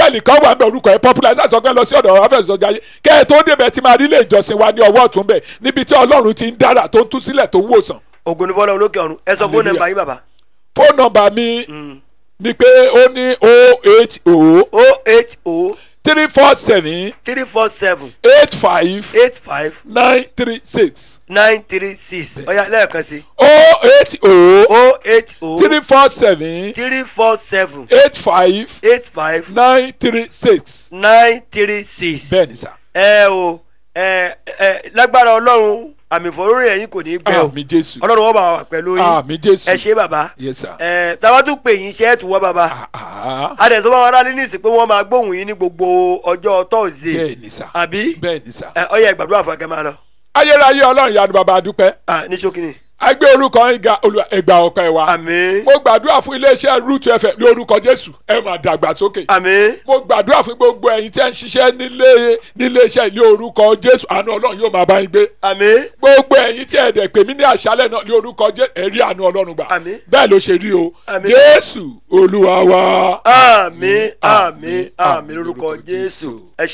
bẹ́ẹ̀ni kan wà ní orúkọ ẹ̀ popular ṣáà sọ pé lọ sí ọ̀dọ̀ afẹ́sọ̀jà yìí kẹ́ ẹ tó débẹ̀ tí máa rí ilé ìjọsìn wa ní ọwọ́ ọ̀tún bẹ̀ níbi tí ọlọ́run ti ń dára tó ń tú sílẹ̀ tó ń wòsàn. ògo ni fọlọ́run lókè ọ̀run ẹ sọ fóònù Hallelujah. nọ́mbà yín bàbá. fóònù nọ́mbà mi ni pé ó ní oho o eight o three four seven three four seven eight five eight five nine three six nine three six ọ̀ya lẹ́ẹ̀kan sí oho o eight o three four seven three four seven eight five eight five nine three six nine three six. bẹ́ẹ̀ ni sà ẹ o ẹ ẹ lágbára ọlọ́run àmì ìfọ̀rọ̀rìn ẹ̀yìn kò ní í gbẹ o àmì jésù ọlọ́run wọ́n bá wà pẹ̀lú yín àmì jésù ẹ ṣé bàbá yes sir ẹ táwa tún pè yín ṣe é tù wọ́n bàbá ah adẹ̀sọ́ bá wọn aráàlú ní ìsìn pé wọ́n máa gbóhùn yín ní gbogbo ọjọ́ tọ́sídẹ̀ẹ́ bẹ́ẹ̀ ni sà àbí bẹ́ẹ̀ ni sà ẹ ọyẹ ìgbàdúrà fún akẹ́ máa lọ ayérayé ọlọ́run yanu bàbá adúpẹ́ Ah, ní ṣókínì a gbé orúkọ yín ga Olúwa ẹgbà ọpẹ́ wa àmín mo gbàdúrà fún iléeṣẹ́ root fm ní orúkọ jésù ẹ máa dàgbà sókè àmín mo gbàdúrà fún gbogbo ẹ̀yin tí ẹ ń ṣiṣẹ́ nílé níléeṣẹ́ ní orúkọ jésù àánú ọlọ́run yóò máa bá yín gbé àmín gbogbo ẹ̀yin tí ẹ dẹ̀ pè mí ní àṣálẹ̀ náà ní orúkọ jésù ẹ̀rí àánú ọlọ́run gbà Àmín. bẹ́ẹ̀ ló ṣe rí o Àmín. jésù olúwa wa. àmín àmín àmín lórúkọ jésù ẹ